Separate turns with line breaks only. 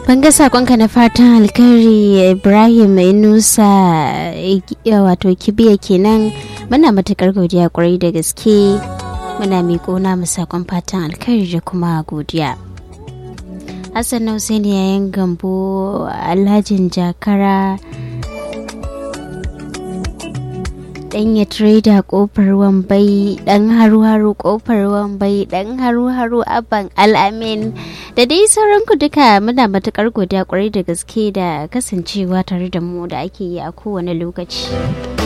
ban ga sakonka na fatan alkhairi ibrahim inusa wato kibiya kenan muna matukar godiya kwarai da gaske muna miƙo namu sakon fatan alkhairi da kuma godiya hassan hussein yayin gambo alhajin jakara danya trader kofar wambai dan haru-haru kofar wambai dan haru-haru aban al'amin da dai sauran ku duka muna matukar godiya kwarai da gaske da kasancewa tare da mu da ake yi a kowane lokaci